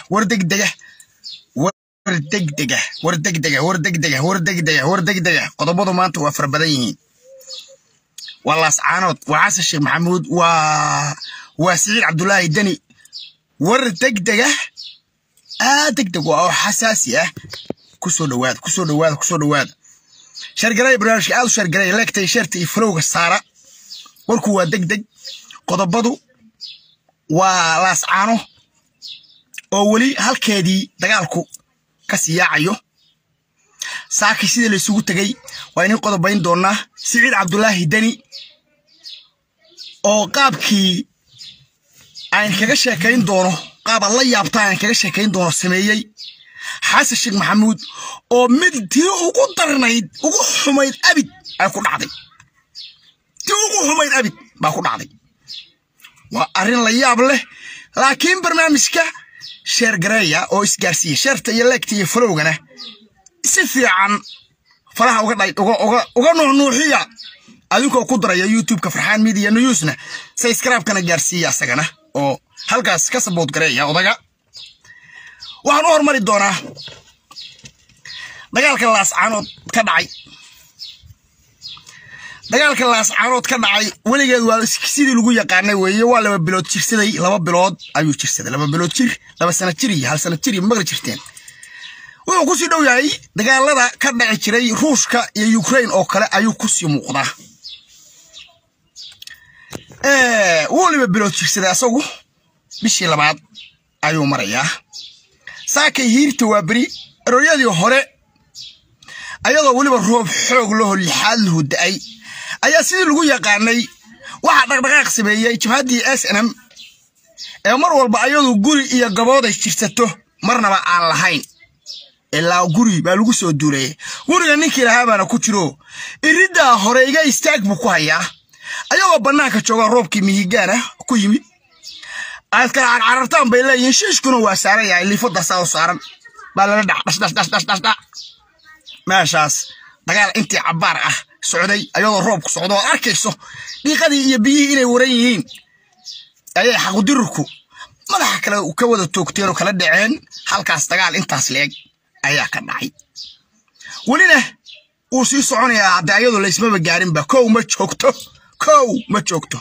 war degdega war degdega war degdega war degdega war degdega war degdega qodobadu maanta waa fara badan yihiin waa laascaanood waa xasan sheekh maxamuud waa waa siciid cabdulaahi deni war degdega aa degdeg waa oo xasaasi ah kusoo dhawaada kusoo dhawaada kusoo dhawaada shargaraya barnaamijka aad u shargaraya leegtay sheerta iyo falowga saara warku waa degdeg qodobadu waa laascaano oo weli halkeedii dagaalku ka siyaacayo saaki sidii laysugu tegey waa inin qodobayn doonaa siciid cabdulaahi deni oo qaabkii aan kaga sheekayn doono qaab aad la yaabta aan kaga sheekayn doono sameeyey xasan sheekh maxamuud oo mid tii ugu darnayd ugu xumayd abid ay ku dhacday tii ugu xumayd abid baa ku dhacday waa arrin la yaab leh laakiin barnaamijka sheer gareeya oo isgaarsiiya sheerta iyo leegta iyo falowgana si fiican faraha uga nuuxnuuxiya adinkoo ku daraya youtubeka farxaan media newsna sayskraabkana gaarsiiya asagana oo halkaas ka sabood gareeya odaga waxaan u hormari doonaa dagaalka laascaanood ka dhacay dagaalka laascaanood ka dhacay weligeed waa sidii lagu yaqaanay weeye waa laba bilood jirsaday laba bilood ayuu jirsaday laba bilood jir laba sana jir iyo hal sana jir iyo maqli jirteen wuxuu kusii dhow yahay dagaalada ka dhaci jiray ruushka iyo ukraine oo kale ayuu kusii muuqdaa wuu liba bilood jirsaday asagu bishii labaad ayuu marayaa saakay hiirta waa beri erooyadii hore ayadoo weliba roob xoog laho lixaad lahu da'ay ayaa sidii lagu yaqaanay waxaa dhaqdhaqaaq sameeyey jabhaddii s n m ee mar walba ayadu guri iyo gabooday jirsato marnaba aan lahayn ilaa guri baa lagu soo duulayay guriga ninkii lahaa baana ku jiro iriddaa hore iga istaag buu ku hayaa ayagoo bannaanka jooga roobkii mihigaana ku yimid aad kala carcarartaan bay leeyihiin shiishkuna waa saaran yahay liifadaasaa u saaran baa lala dhac dhashdhashdhashdhashdha meeshaas dagaal intii cabbaar ah socday ayadoo roobku socdo oo arkayso dhiiqadii iyo biyihii inay waran yihiin ayay xaqudirurku madaxa kale ka wada toogteen oo kala dhaceen halkaas dagaal intaas leeg ayaa ka dhacay welina wuu sii soconayaa haddee ayadoo laysmaba gaarinba kow ma joogto kow ma joogto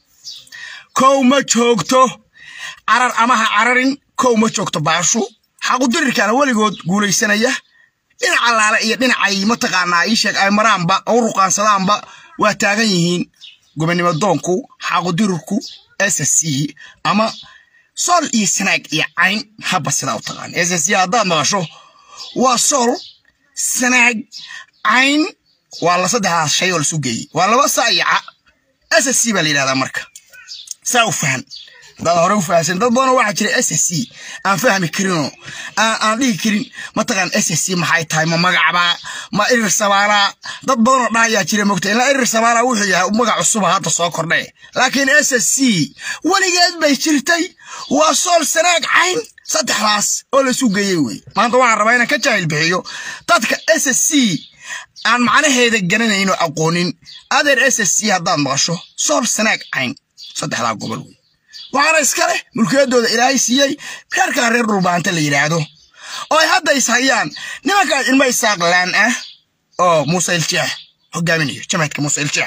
kow ma joogto carar amaha cararin kow ma joogto baashu xaqudirirkana weligood guulaysanaya dhinac allaale iyo dhinacay mataqaanaa ii sheeg ay maraanba oo ruqaansadaanba waa taagan yihiin gobonnimo doonku xaqudirirku s c ama sool iyo sanaag iyo cayn haba sidaa u taqaan s c haddaad maqasho waa sool sanaag cayn waa la saddexdaas shay oo lasu geeyey waa laba saayaca s c baa la yidhahdaa marka saa u fahan dad hore u fahansan dad badanoo waxaa jira s c aan fahmi karinoo aan dhihi karin mataqaan s c maxay tahay ma magacbaa ma irir sabaalaa dad badanoo dhahayaa jira mogta ilaa irir sabaalaa wuxuu yahay magac cusuba hadda soo kordhe laakiin s c weligeed bay jirtay waa sool sanaag cayn saddexdaas oo laisu geeyey wey maanta waxaan rabaa inaan ka jaahil bixiyo dadka s c aan macnaheeda garanayno aqoonin adeer s c haddaad maqasho sool sanaag cayn saddexdaa gobol wey waxaana iska leh mulkiyadooda ilaahay siiyey reerkaa reer dhulbaanta la yidhaahdo oo ay hadda is hayaan nimankaas ilmo isaaq laan ah oo muuse iljeex hogaaminayo jamaadka muuse iljeex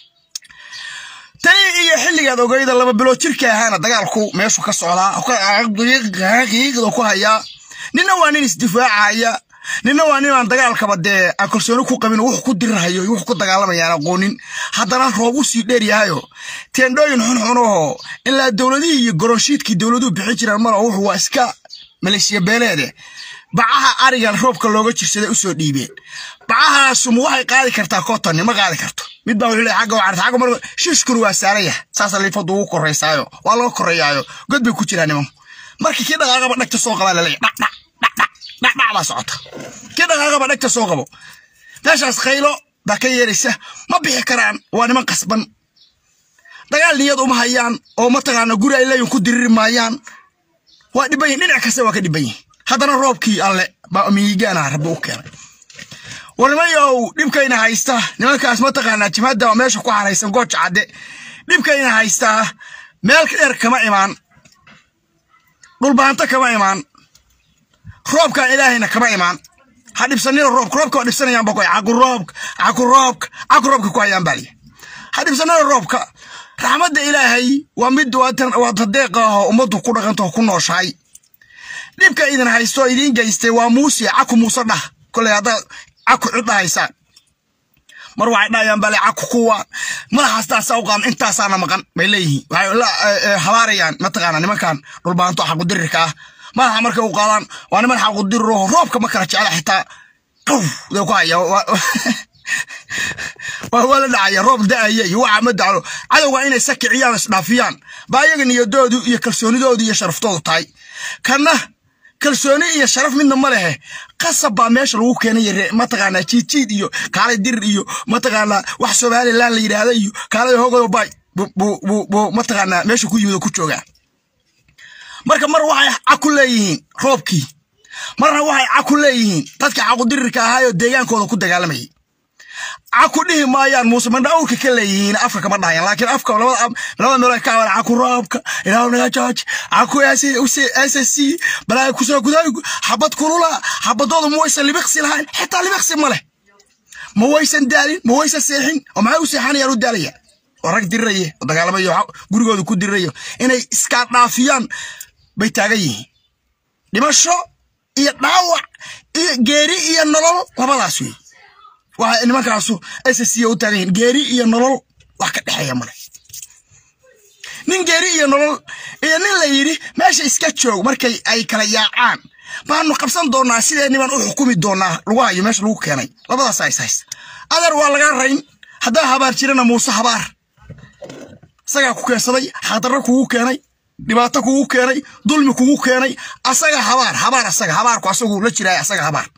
tani iyo xilligaad ogeyda laba bilood jirka ahaana dagaalku meeshu ka socdaa qiiqda ku hayaa ninna waa nin isdifaacaya ninna waa nin aan dagaalkaba dee aan kalsooni ku qabin wuxuu ku dirirahayo iyo wuxuu ku dagaalamayaan aqoonin haddana roob u sii dheer yahayo teendhooyin xunxunahoo ilaa dowladihii iyo goronshiidkii dowladuhu bixin jiraan maro wuxuu waa iska maleeshiya beeleede bacaha arigan roobka looga jirsaday usoo dhiibeen bacahaasuma waxay qaadi kartaa kotonni ma qaadi karto mid baa wuxuu leeyahay xagga waa xagga mar shiishkuna waa saaran yahay saasa liifadu ugu koraysaayo waa laga korayaayo god bay ku jiraan nimanku markii kii dhaqaaqaba dhagta soo qabaa laleeyahay dhac dhac dhac dhac dhac baa socota kii dhaqaaqaba dhagta soo qabo meeshaas khaylo baa ka yeeraysa ma bixi karaan waa niman qasban dagaal niyad uma hayaan oo mataqaana guri ay leeyihin ku diriri maayaan waa dhiban yihin dhinac kasta waa ka dhiban yihin haddana roobkii alle baa miyigaana rabbi u keenay warnimayow dhibkayna haysta nimankaas mataqaanaa jimhadda meesha ku haraysan gooja cadde dhibkayna haystaa meel dheer kama imaan dhulbahanto kama imaan roobkan ilaahayna kama imaan ha dhibsanina roobka roobka waa dhibsanayaan boqoy caku roobka caku roobka caku roobka ku hayaan baaliya ha dhibsanina roobka raxmadda ilaahay waa mid waa tadeeq ah oo ummaddu ku dhaqanto ku nooshahay dhibka idin haysto oo idiin geystay waa muuse caku muuse dhah koley haddaad caku cid dhahaysaan mar waxay dhahayaan bale caku kuwa madaxaastaasaa u qaadan intaasaana maqan bay leeyihiin waxay la habaarayaan mataqaana nimankan dhulbaanto xaqudirirka ah madaxa markay u qaadaan waa niman xaqudiriro roobka ma kala jecla xitaa qow dee ku haya waa la dhacaya roob da'aya iyo waxa ma daclo cadowga inay sakiciyaan isdhaafiyaan baa iyaga niyadoodu iyo kalsoonidoodu iyo sharaftoodu tahay kanna kalsooni iyo sharaf midna ma lehe qasab baa meesha lagu keenay mataqaanaa jiidjiid iyo kaalay dirir iyo mataqaanaa wax somalilan la yidhaahda iyo kaalay hogoyo bay buu mataqaanaa meesha ku yimid ku joogaa marka mar waxay caku leeyihiin roobkii marna waxay caku leeyihiin dadka caqudirirka ahaayoo deegaankooda ku dagaalamayay caku dhihi maayaan muuse mandha awrka ka leeyihiin afka kama dhahayan laakiin afka labada meel ka hawan caku roobka ilaahu naga jooj caku ssc balaa kusoo gudaay xabad kulula xabadooda ma waysan libiqsi lahayn xitaa libiqsi ma leh ma waysan daalin ma waysan seexin oo maxay u seexanayaan u daalaya oo rag diriraye oo dagaalamayo gurigooda ku dirirayo inay iskaa dhaafiyaan bay taagan yihiin dhimasho iyo dhaawac iyo geeri iyo nolol labadaas wey waxa nimankaasu ssc u taagan yihiin geeri iyo nolol wax ka dhexeeya male nin geeri iyo nolol iyo nin la yidhi meesha iska joog markay ay kala yaacaan baanu qabsan doonaa sideenni baan u xukumi doonaa lagu hayo meesha lagu keenay labadaas is haysta adeer waa laga rayn haddaa habaar jirana muuse habaar isagaa ku keensaday xaqdarro kugu keenay dhibaato kugu keenay dulmi kugu keenay asaga habaar habaar asaga habaarku asagu la jiraay asaga habaar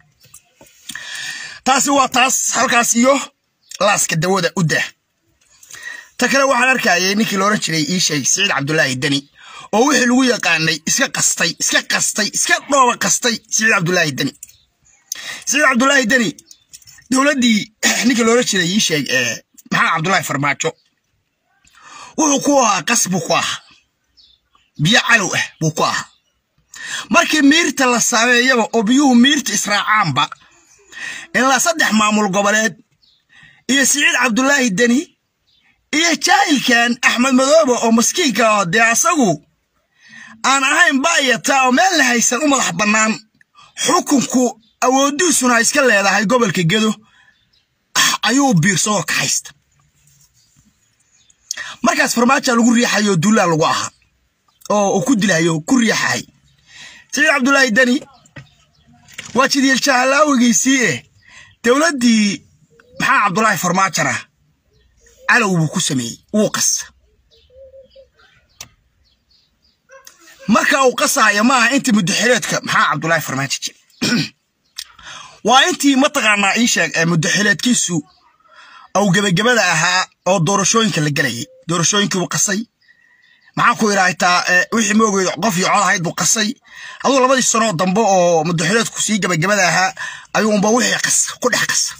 taasi waa taas halkaas iyo laaska dawada u dah ta kale waxaan arkayay ninkii looran jiray ii sheeg siciid cabdulaahi deni oo wixii lagu yaqaanay iska qastay iska qastay iska dhooba qastay siciid cabdulaahi deni siciid cabdulaahi deni dowladdii ninkii looran jiray ii sheeg maxamed cabdulaahi farmaajo wuxuu ku ahaa qas buu ku ahaa biyo calow ah buu ku ahaa markii miirta la sameeyaba oo biyuhu miirta israacaanba ilaa saddex maamul goboleed iyo siciid cabdulaahi deni iyo jaahilkan axmed madoobe oo maskiinka ah dee asagu aan ahayn baayata oo meel la haysan u madax bannaan xukunku awooddiisuna iska leedahay gobolka gedo ayuu biirsadoo ka haysta markaas farmaaja lagu riixayo duulaa lagu ahaa oo uu ku dilayo ku riixahay siciid cabdulaahi deni waa jidiil jahallaawigiisii eh dowladdii maxaa cabdulaahi farmaajona calow buu ku sameeyey wuu qasa marka uu qasaayo ma aha intii muddaxileedka maxaa cabdulaahi farmaajo jir waa intii mataqaanaa ii sheeg muddaxileedkiisu aw gebagabada ahaa oo doorashooyinka la gelayay doorashooyinkii buu qasay maxaa ku idhaahtaa wixii moogeeda qof iyo cod ahayd buu qasay aduu labadii sanoo dambe oo muddaxileedku sii gebagabada ahaa ayuu unba wixii qasa ku dhex qasa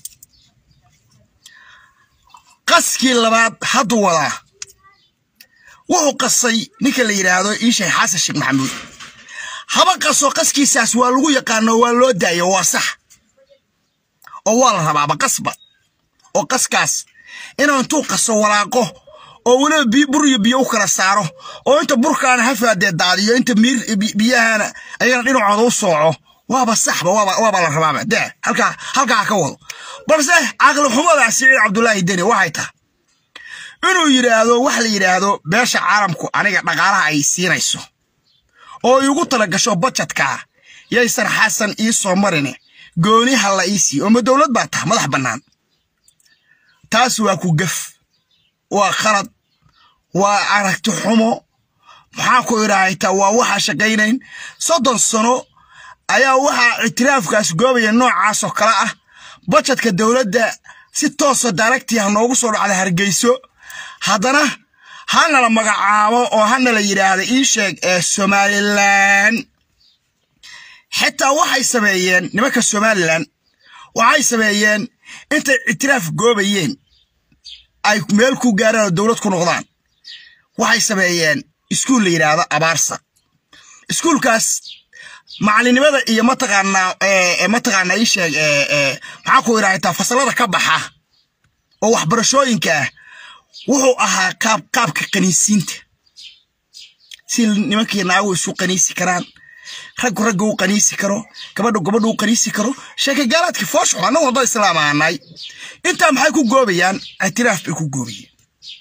qaskii labaad hadduu wadaa wuxuu qasay ninka la yidhaahdo iisheekh xasan sheekh maxamuud haba qaso qaskiisaas waa lagu yaqaano waa loo daayo waa sax oo waa la rabaaba qasba oo qaskaas inuu intuu qaso walaaqo oo weliba bur iyo biyo u kala saaro oo inta burkaana hafaadee daadiyo inta miir biyahana ayagana dhinacooda u sooco waaba saxba waaba la rabaaba de halkaa halkaa ka wado balse caqli xumada siciid cabdulaahi deni waxay tahay inuu yidhaahdo wax la yidhaahdo beesha caalamku aniga dhaqaalaha ay siinayso oo iigu tala gasho bajetkaa yaysan xasan ii soo marine gooniha la ii siiyo ooma dowlad baa taha madax bannaan taas waa ku gef waa khalad waa aragti xumo maxaa ku idhaahaytaa waa waxaa shaqaynayn soddon sano ayaa waxaa ictiraafkaas goobaya noocaasoo kale ah bajetka dowladda si toosa daaragtii ha noogu soo dhacda hargeyso haddana hanala magacaabo oo hanala yidhaahda ii sheeg ee somalilan xitaa waxay sameeyeen nimanka somalilan waxay sameeyeen intay ictiraaf goobayeen ay meel ku gaaraan oo dowlad ku noqdaan waxay sameeyeen iskuul la yidhaahdo abaarsa iskuulkaas macalinimada iyo mataqaanaa mataqaanaa ii sheeg maxaa ku idhahdaa fasalada ka baxa oo waxbarashooyinka ah wuxuu ahaa qaab qaabka qaniisiinta si nimankii naagu isu qaniisi karaan raggu ragga u qaniisi karo gabadhu gabadhu u qaniisi karo sheekagaalaadkii foosho annagu wadda islaam ahanay intaa maxay ku goobayaan ictiraaf bay ku goobayeen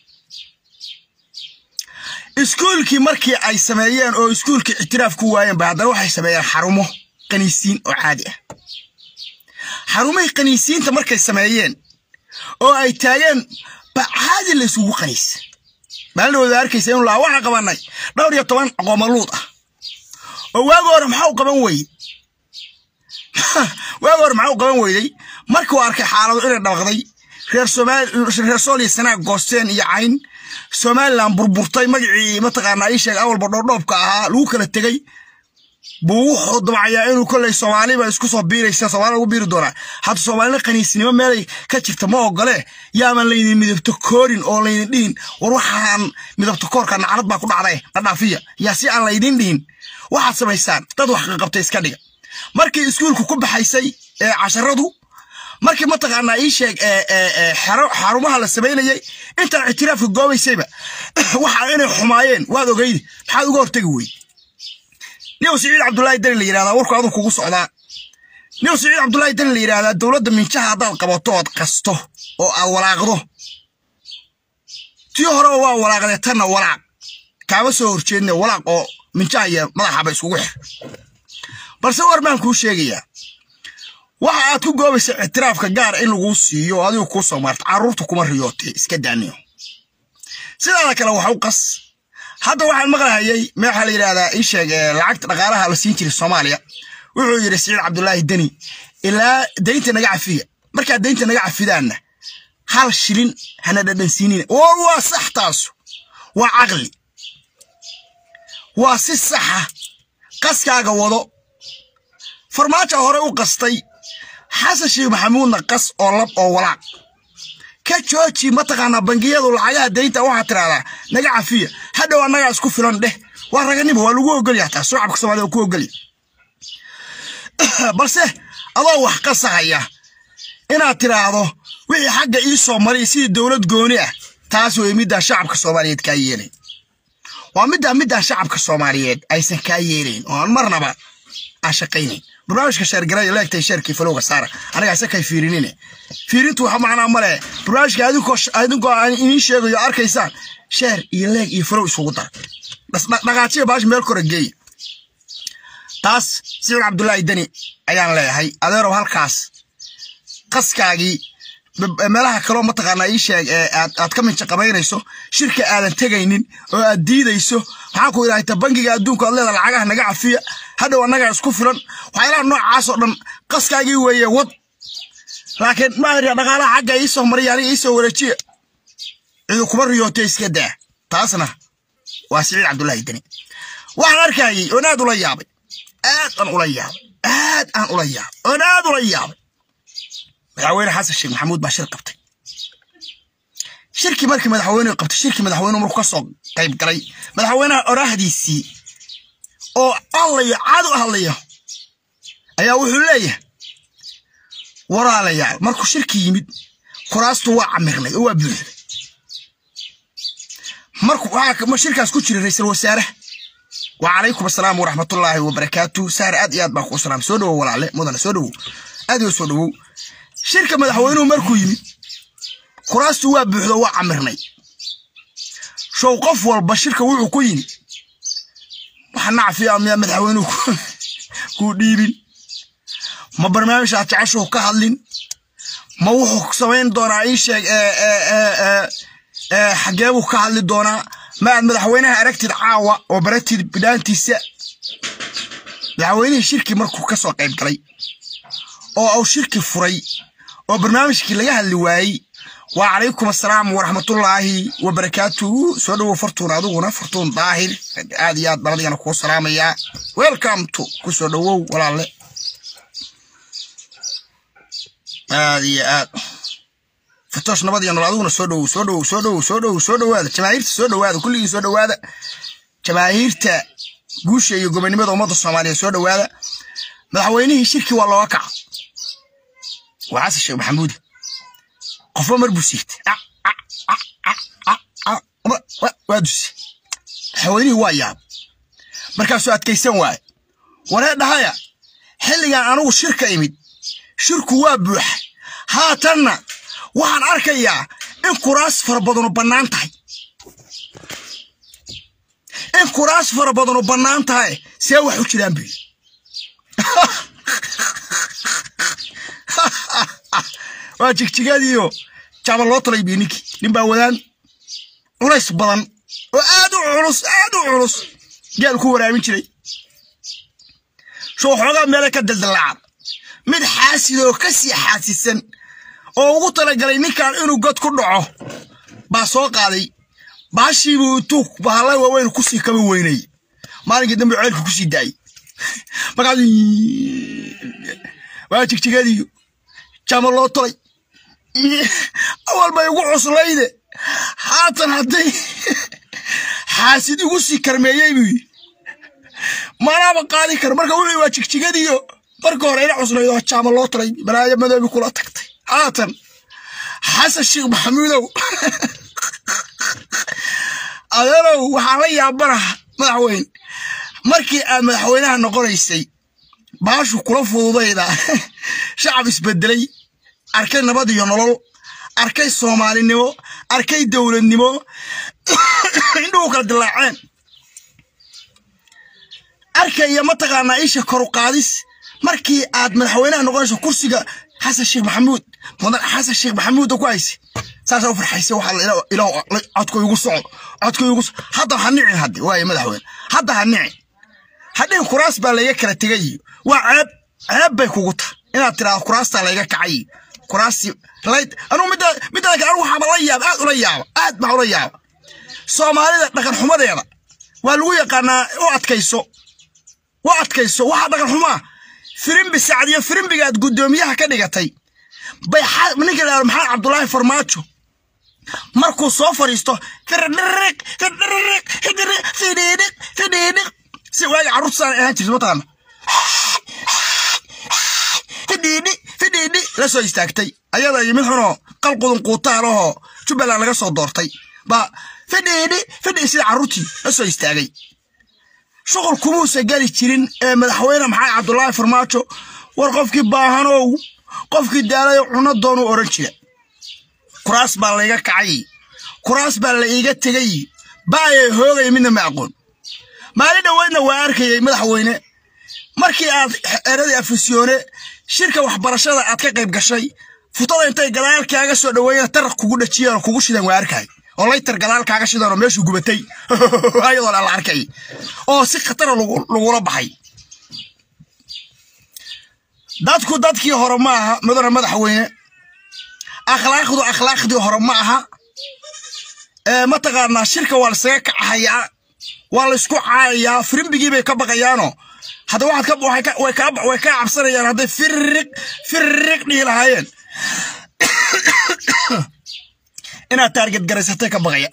iskuulkii markii ay sameeyeen oo iskuulkii ictiraaf ku waayeen ba haddana waxay sameeyeen xarumo qaniisiin oo caadi ah xarumihii qaniisiinta markay sameeyeen oo ay taageen ba caadi la isugu qaniisa maalindhawooda arkaysa inu laa waxaan qabanay dhowr iyo toban qoomaluud ah oo waagi hore maxaa u qaban weyey waagi hore maxaa u qaban weyday markuu arkay xaalado inay dhabaqday reer reer sooliya sanaag goosteen iyo cayn somalilan burburtay magacii mataqaanaa ii sheeg awalba dhoodhoobka ahaa lagu kala tegey buu wuxuu dabcayaa inuu kolley soomaaliba isku soo biiraysa soomaalida lagu biiri doonaa hadda soomaalina qaniisnimo meelay ka jirta ma ogole yaaman laydin midabto koorin oo laydin dhihin war waxaan midabto koorka naclad baa ku dhacday dhadhaafiya yaa si aan laydin dhihin waxaad samaysaan dad wax qaqabtay iska dhiga markii iskuulku ku baxaysay ee casharadu markii mataqaanaa ii sheeg xarumaha la samaynayay intaan ictiraafka goobaysayba waxa inay xumaayeen waad ogeydi maxaad uga hortegi weyde nin siciid cabdullaahi dani la yidhahdaa warku aduu kugu socdaa nin siciid cabdullaahi dani la yidhahdaa dowladda minjaha haddaad qabato ood qasto oo aad walaaqdo tii horeba waa walaaqdee tanna walaaq kaama soo horjeedne walaaq oo minjaha iyo madaxaba iskugu xir balse war baan kuu sheegayaa waxa aad ku goobaysa ictiraafka gaar in laguu siiyo adigu kuu soo maarta carruurta kuma riyootee iska daaniyo sidaada kale wax u qas hadda waxaan maqlahayay meexaa la yidhahdaa ii sheeg lacagta dhaqaalaha la siin jiray soomaaliya wuxuu yidhi siciid cabdulaahi deni ilaa daynta naga cafiya markaad daynta naga cafidaanna hal shilin hana dhadhansiinina oo waa sax taasu waa caqli waa si saxa qaskaaga wado farmaajo hore u qastay xasan sheekh maxamuudna qas oo lab oo walaaq ka jooji mataqaanaa bangiyadu lacagaha daynta waxaa tiraahdaa naga cafiya hadhow annagaa isku filan dheh waa raganimo waa lagu ogolya taa shacabka soomaliya waa ku ogolya balse adoo wax qasahaya inaad tiraahdo wixii xagga ii soo maray sidii dowlad gooni ah taas wey middaa shacabka soomaaliyeed kaa yeelayn waa middaa middaa shacabka soomaaliyeed aysan kaa yeelayn oo aan marnaba aan shaqaynayn barnaamijka sheergaraya leegtay sheerkii falowga saara aniga ise kay fiirinine fiirintu waxa macnaa male barnaamijka adinkoo adinkoo aan idiin sheegayo arkaysaan sheer iyo leeg iyo falow isugu dara dhaqaajiya baash meel kora geeya taas siciid cabdullaahi deni ayaan leeyahay adeerow halkaas qaskaagii meelaha kaloo mataqaanaa ii sheeg aad ka minja qabaynayso shirka aadan tegaynin oo aad diidayso maxaa ku idhahta bangiga adduunka aad leeda lacagaha naga cafiya hadhow annagaa isku filan waxyaalaha noocaas oo dhan qaskaagii weeye wad laakiin maahir dhaqaalaha xagga iisoo mariya aniga iisoo wareejiya cidu kuma riyootay iska daa taasna waa siciid cabdullaahi deni waxaan arkayay oon aad ula yaabay aad aan ula yaabay aad aan ula yaabay oon aad ula yaabay madaxweyne xasan sheekh maxamuud baa shir qabtay shirkii markii madaxweynuhu qabtay shirkii madaxweynuhu markuu ka soo qayb galay madaxweynaha oraahdiisii oo hadlayo caad u hadlayo ayaa wuxuu leeyahay walaalayaal markuu shirki yimid kuraastu waa camirnay oo waa buuxday markuu waxaa shirkaas ku jira ra-iisul wasaaraha وعليكم السلام ورحمة الله وبركاته سهر أد ياد باكو السلام سودو ولا مدن سودو أدي سودو شركة مدحوينه مركو يمي كراستو waa buuxdo waa camirnay show qof walba shirka wuxuu ku yimi waxa nacfiya miya madaxweynuhu ku dhiibin ma barnaamij aad jeceshuhu ka hadlin ma wuxuu samayn doonaa ii sheeg xagee buu ka hadli doonaa ma aad madaxweynaha aragtid caawa oo baratid bidhaantiisa madaxweynihii shirki markuu ka soo qayb galay oo uu shirki furay oo barnaamijkii laga hadli waayey وعليكم السلام ورحمة الله وبركاته سودو فرتون أدونا فرتون ظاهر آديات بلدي أنا كو سلام يا ويلكم تو كو سودو ولا لا آديات فتوش نبضي أنا أدونا سودو سودو سودو سودو سودو هذا جماهير سودو هذا كل سودو هذا جماهير تا guusha iyo gobonimada ummadda soomaaliyeed soo dhowaada madaxweynihii shirkii waa looga kaca waa xasan sheekh maxamuudi qofba mar buu siigtay waa dusi madaxweynihii waa yaab markaasuu adkaysan waaye waree dhahaya xilligan anugu shirka imid shirku waa buuxa haatanna waxaan arkayaa in kuraas fara badanu bannaan tahay in kuraas fara badanu bannaan tahay see wax u jiraan buyi waa jigjigadiiyo jaaba loo talay bii ninkii nin baa wadaan culays badan oo aad u culus aad u culus geel ku waraabin jiray soo xoogaa meele ka daldallaacan mid xaasid oo ka sii xaasisan oo ugu talagalay ninkan inuu god ku dhaco baa soo qaaday baashiibuu intuu bahalla waaweyn kusii kaba weynay maalinkii dambe ceelka kusii daayey markaas waa jigjigadiiyo jama loo tolay awal bay igu cuslayde haatan hadday xaasid igu sii karmeeyey buu yidhi manaaba qaadi kara marka wuxuu waa jigjigadiiyo marka hore ina cuslayd oo jaama loo talay balaayo madoobi kula tagtay haatan xasan sheekh maxamuudow adeerow waxaan la yaabanaha madaxweyne markii aad madaxweynaha noqonaysay baashu kula fududayda shacab isbedelay arkay nabad iyo nolol arkay soomaalinimo arkay dowladnimo indhuhu kala dilaaceen arkaya mataqaanaa isha koru qaadis markii aad madaxweynaha noqonayso kursiga xasan sheekh maxamuud mudan xasan sheekh maxamuud ku hayse saasaa u farxaysa waxaa ilaah codka igu socdo codka igu hadda ha nicin hadde waaye madaxweyne hadda ha nicin hadhin kuraas baa layga kala tegay waa ceeb ceeb bay kugu tahay inaad tiraado kuraastaa layga kacay kuraasi layd anugu midda midda kale anugu waxaaba la yaaba aad ula yaaba aad baa ula yaaba soomaalida dhaqan xumadeeda waa lagu yaqaanaa u adkayso u adkayso waxaa dhaqan xumaa firimbi sacad iyo firimbigaad guddoomiyaha ka dhigatay bay ninka la maxamed cabdulaahi farmaajo markuu soo fadhiisto firdhiriq firdhiriq fidhiriq fidhiidhiq fidhiidhiq si waagi carruurtasaan ahaan jirta mataqaana fidhiidhi fidhiidhi la soo istaagtay ayada iyo mid xunoo qalqudun quutaalahoo jubbaland laga soo doortay baa fidhiidhi fidhi sida carruurtii la soo istaagay shuqul kumuusa geli jirin ee madaxweyne maxamed cabdulaahi farmaajo war qofkii baahanow qofkii daalayo cuno doonuu odhan jira kuraas baa layga kacay kuraas baa la iiga tegay baayay hoogay midna ma aqoon maalin dhoweydna waa arkayay madaxweyne markii aad eradii afisyoone shirka waxbarashada aad ka qayb gashay futada intay gadaal kaaga soo dhoweeyeen taraq kugu dhajiyeen oo kugu shidan waa arkay oo laytar gadaal kaaga shidan oo meeshuu gubatay ayadoo la arkay oo si khatara lagula baxay dadku dadkii hore ma aha mudane madaxweyne akhlaaqdu akhlaaqdii hore ma aha mataqaanaa shirka waa lasaga kacahayaa waa laysku caayayaa firimbigii bay ka baqayaanoo hadda waxaad way kaa cabsanayaan hadday firiq firiq dhihi lahaayeen inaad taarget garaysatay ka baqayaan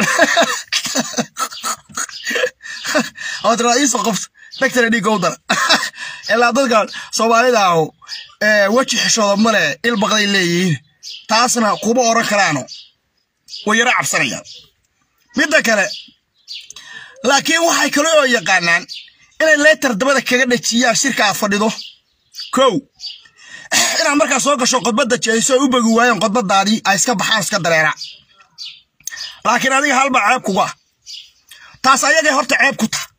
oo tiraa iisoo qofta dhagtana dhiigga u dara ilaa dadkan soomaalida ahu weji xishooda male il baqday leeyihiin taasna kuma oran karaano way yaro cabsanayaan midda kale laakiin waxay kale oo yaqaanaan inay leetar dabada kaga dhajiyaan shirka aad fadhido kow inaad markaa soo gasho khudbadda jeediso ay u bogi waayeen khudbadaadii ay iska baxaan iska dareera laakiin adiga halbaa ceeb kugu ah taas ayagay horta ceeb ku taha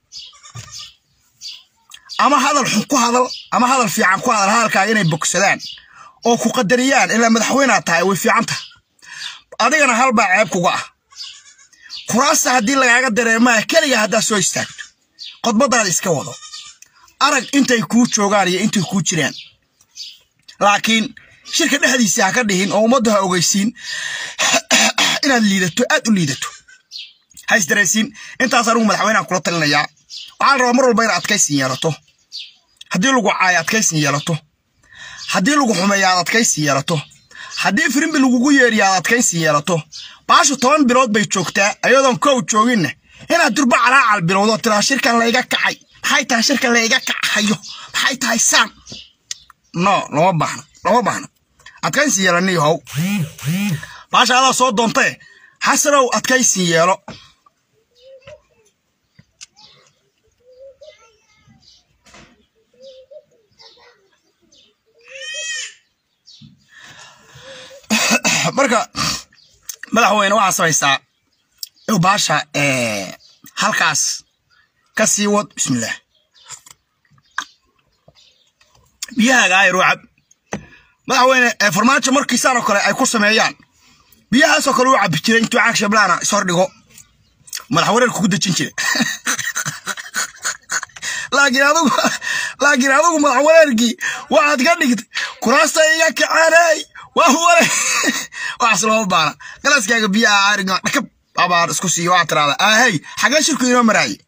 ama hadal xun ku hadal ama hadal fiican ku hadal hadalkaaga inay bogsadaan oo ku qadariyaan ilaa madaxweynaad tahay way fiican taha adigana halbaa ceeb kuga ah kuraasta haddii lagaaga dareemaa keliga haddaad soo istaagto khudbadaada iska wado arag intay kuu joogaan iyo intay kuu jiraan laakiin shirka dhexdiisa ha ka dhihin oo ummadda ha ogeysiin inaad liidato aad u liidato ha isdaraysiin intaas anigu madaxweynaha kula talinayaa waxaan rabaa mar walba inaad adkaysin yeelato haddii lagu caayo adkaysin yeelato haddii lagu xumeeyo aad adkaysin yeelato haddii firimbi lagugu yeeriyo aad adkaysin yeelato baashu toban bilood bay joogtaa ayadoon kow jooginna inaad durba calaacal bilowdo tiraa shirkan layga kacay maxay tahay shirkan layga kacayo maxay tahay saan no lama baahno lama baahno adkaysi yeelani how baasha adaa soo doontee xasanow adkaysi yeelo marka madaxweyne waxaa samaysaa inuu baasha halkaas ka sii wad bismillaah biyahaaga ayar u cab madaxweyne farmaajo markiisaan oo kale ay ku sameeyaan biyahaasoo kale u cabi jiray intuu caag shablaana ishordhigo madaxwareer kugu dejin jira laakiin adugu laakiin adugu madaxwareerkii waxaad ka dhigtay kuraasta iga kacaanay waa wale waxaas looma baana galaaskaaga biyaha ariga dhakab abaar isku siiyo waxaad tirahdaa ahey xagee shirku inoo maraaye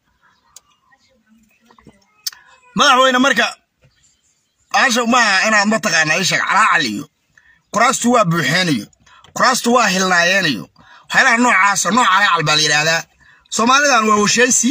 madaxweyne marka baasha maaha inaad mataqaana isheeg calaacal iyo kuraastu waa buuxeenayo kuraastu waa hilnaayeenayo waxyaalaha noocaasa nooc calaacal baa la yidhaahdaa soomaalidan waa washeensi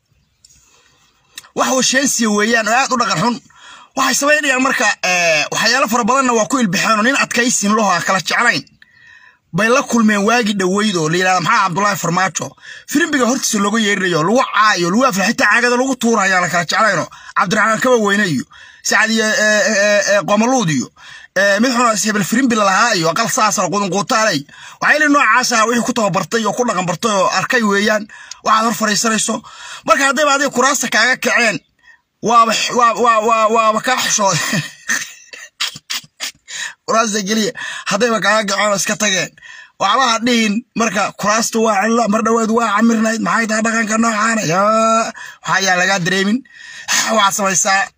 wax washeensiya weeyaan oo aad u dhaqan xun waxay samaynayaan marka waxyaalo fara badanna waa ku ilbixeen oo nin adkaysin laho a kala jeclayn bay la kulmeen waagi dhoweyd oo la yidhahda maxaa cabdullaahi farmaajo firimbiga hortiisa looga yeerinayo lagu caayo lagu afla xitaa caagada lagu tuuraya la kala jeclayno cabdiraxmaan kaba weyne iyo sacad iyo qomaluud iyo mid xuna hebel firimbi lalahaa iyo aqal saasana qudunquutaaley waxayli noocaas ah wixii ku tababartay oo ku dhaqan bartay oo arkay weeyaan waxaad hor fariisanayso marka haddayba adiga kuraasta kaaga kaceen waaba waaba kaa xishooday kuraasta keliya haddayba kaaga kaceen oo iska tageen waxbaha dhihin marka kuraasta waa cilla mar dhoweed waa camirnayd maxay tahay dhaqanka noocaana yaa waxaa yaa lagaa dareemin waxaad samaysaa